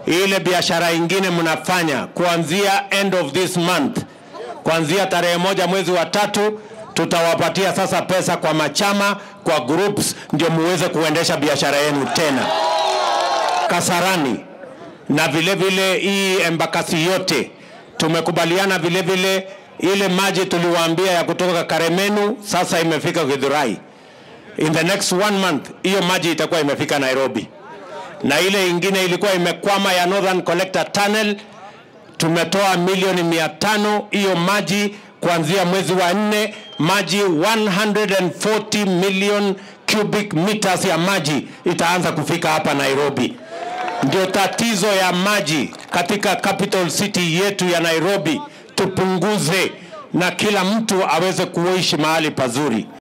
ile biashara ingine mnafanya kuanzia end of this month, kuanzia tarehe moja mwezi wa tatu, tutawapatia sasa pesa kwa machama, kwa groups, ndio muweze kuendesha biashara yenu tena Kasarani na vile vile hii embakasi yote tumekubaliana vile vile ile maji tuliwaambia ya kutoka Karemenu sasa imefika Githurai. In the next one month hiyo maji itakuwa imefika Nairobi, na ile ingine ilikuwa imekwama ya Northern Collector Tunnel tumetoa milioni mia tano hiyo maji kuanzia mwezi wa nne, maji 140 million cubic meters ya maji itaanza kufika hapa Nairobi. Ndio tatizo ya maji katika capital city yetu ya Nairobi, tupunguze na kila mtu aweze kuishi mahali pazuri.